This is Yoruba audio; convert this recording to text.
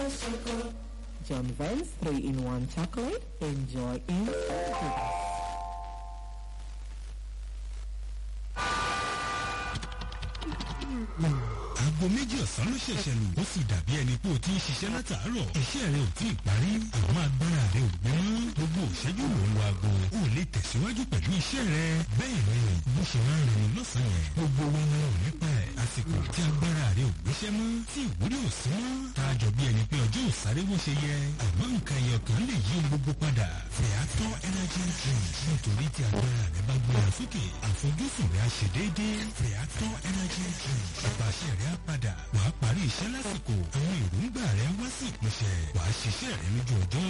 John Vance 3-in-1 chocolate. Enjoy instant goodness. aago méjì ọ̀sán ló ṣẹ̀ṣẹ̀ lù ó sì dàbí ẹni pé o ti ń ṣiṣẹ́ látàárọ̀ iṣẹ́ rẹ ò tí ì parí àwọn agbára rẹ ò gbé mọ́ gbogbo òṣẹ́jú ló ń lo aago o lè tẹ̀síwájú pẹ̀lú iṣẹ́ rẹ bẹ́ẹ̀ ni bó ṣe máa ń rìn lọ́sàn-án yẹn gbogbo wa náà ò nípa ẹ̀ àsìkò tí agbára rẹ ò gbéṣẹ́ mọ́ tí ìwúrí ò sí mọ́ tá a jọ bí ẹni pé ọjọ́ ò sáré bó ṣe yẹ àmọ́ nǹkan ẹyọ kan lè yí ohun gbogbo padà Feather energy drink nítorí tí agbára rẹ bá gbéra sókè àfojúsùn rẹ á ṣe déédéé Feather energy drink ìpàṣẹ rẹ á padà wàá parí iṣẹ́ lásìkò àwọn èròǹgbà rẹ wá sí ìpínṣẹ wàá ṣiṣẹ́ rẹ lójú ọjọ́